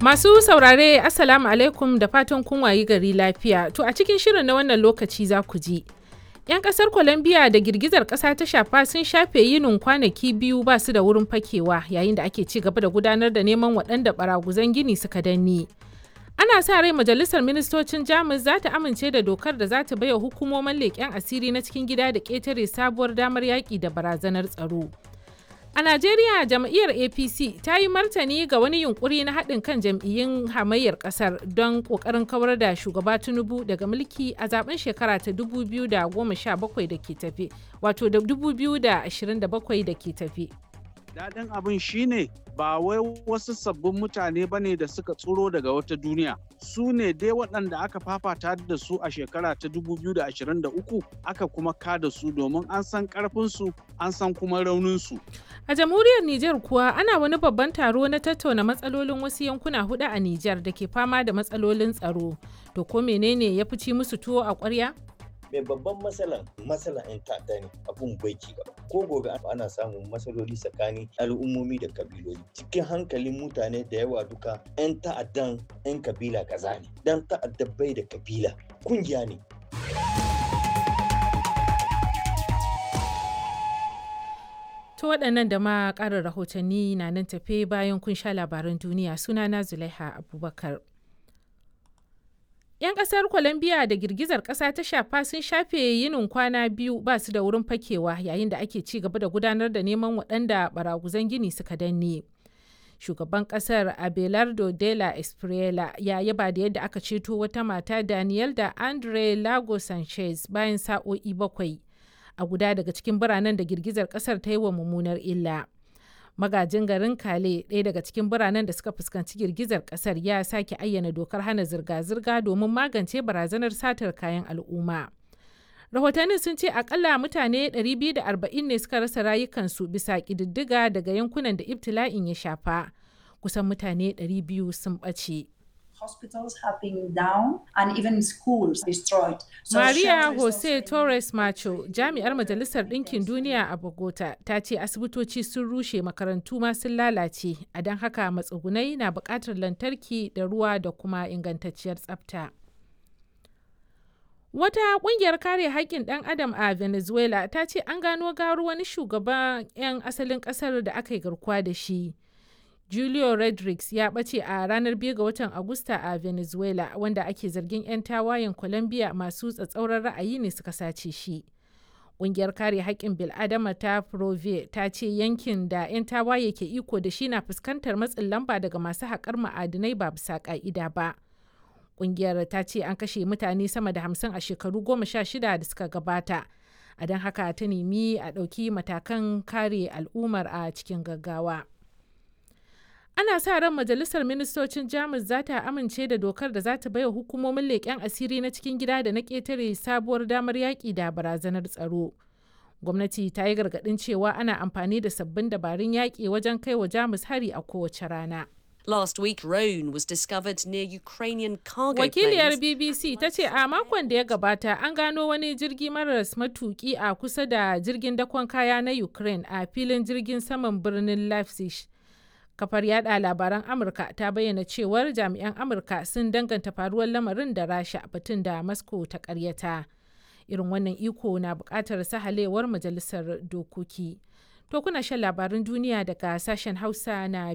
Masu saurare Assalamu alaikum da fatan kun wayi gari lafiya. To a cikin shirin na wannan lokaci za ku ji. 'Yan kasar Colombia da girgizar kasa ta shafa sun shafe yinin kwanaki biyu ba su da wurin fakewa yayin da ake ci gaba da gudanar da neman waɗanda baraguzan gini suka danne. Ana sa rai majalisar ministocin Jamus za ta amince da dokar da za ta baiwa hukumomin leƙen asiri na cikin gida da ƙetare sabuwar damar yaƙi da barazanar tsaro. A Najeriya jam'iyyar APC ta yi martani ga wani yunkuri na haɗin kan jam'iyyun hamayyar ƙasar don ƙoƙarin kawar da shugaba Tinubu daga mulki a zaben shekara ta 2017 da ke tafe, wato da 2027 da ke tafe. Daɗin abin shine ba wai wasu sabbin mutane ba ne da suka tsoro daga wata duniya. Su ne dai waɗanda aka fafata da su a shekara ta 2023 aka kuma kada su domin an san ƙarfinsu an san kuma rauninsu. A jamhuriyar Nijar kuwa ana wani babban taro na tattauna matsalolin wasu yankuna hudu a Nijar da ke fama da matsalolin tsaro. To ko menene ya fi ci musu tuwo a ƙwarya? mai babban matsalan matsalan 'yan ta'adda ne abun bai ci gaba ko gobe ana samun matsaloli tsakanin al'ummomi da kabiloli cikin hankalin mutane da yawa duka 'yan ta'addan 'yan kabila kaza ne dan ta'adda bai da kabila kungiya ne To waɗannan da ma ƙarin rahotanni na nan tafe bayan kun sha labaran duniya sunana Zulaiha Abubakar. 'Yan ƙasar Colombia da girgizar ƙasa ta shafa sun shafe yinin kwana biyu ba su da wurin fakewa yayin da ake ci gaba da gudanar da neman waɗanda baraguzan gini suka danne. Shugaban ƙasar Abelardo de la Espriela ya yaba da yadda aka ceto wata mata Daniel da Andre Lago Sanchez bayan sa'o'i bakwai a guda daga cikin biranen da girgizar ƙasar ta yi wa mummunar illa. magajin garin kale ɗaya daga cikin biranen da suka fuskanci girgizar ƙasar ya sake ayyana dokar hana zirga-zirga domin magance barazanar satar kayan al'umma rahotannin sun ce akalla mutane 240 ne suka rasa rayukansu bisa ƙididdiga daga yankunan da ibtila'in ya shafa kusan mutane 200 sun ɓace hospitals have been down and even schools destroyed. So Maria Jose Torres Macho, jami'ar Majalisar Ɗinkin Duniya a Bogota, ta ce asibitoci sun rushe makarantu ma sun lalace, a don haka matsugunai na buƙatar lantarki da ruwa da kuma ingantacciyar tsafta. Wata ƙungiyar kare haƙƙin ɗan adam a Venezuela ta ce an gano garu wani shugaban 'yan asalin ƙasar da aka yi garkuwa da shi. Julio Rodriguez ya ɓace a ranar 2 ga watan Agusta a Venezuela wanda ake zargin 'yan tawayen Colombia masu tsatsauran ra'ayi ne suka sace shi. Ƙungiyar kare haƙƙin bil'adama ta Prove ta ce yankin da 'yan tawaye ke iko da shi na fuskantar matsin lamba daga masu haƙar ma'adinai ba bisa ƙa'ida ba. Ƙungiyar ta ce an kashe mutane sama da hamsin a shekaru goma sha shida da suka gabata. A don haka ta nemi a ɗauki matakan kare al'ummar a cikin gaggawa. ana sa ran majalisar ministocin jamus za ta amince da dokar da za ta baiwa hukumomin leƙen asiri na cikin gida da na ƙetare sabuwar damar yaƙi da barazanar tsaro gwamnati ta yi gargaɗin cewa ana amfani da sabbin dabarun yaƙi wajen kai wa jamus hari a kowace rana Last week, drone was discovered near Ukrainian cargo Wakiliyar planes. BBC ta ce a makon da ya gabata an gano wani jirgi maras matuki a kusa da jirgin dakon kaya na Ukraine a filin jirgin saman birnin Leipzig. kafar yada labaran amurka ta bayyana cewar jami'an amurka sun danganta faruwar lamarin da rasha batun da moscow ta karyata irin wannan iko na bukatar sahalewar majalisar dokoki to kuna shan labaran duniya daga sashen hausa na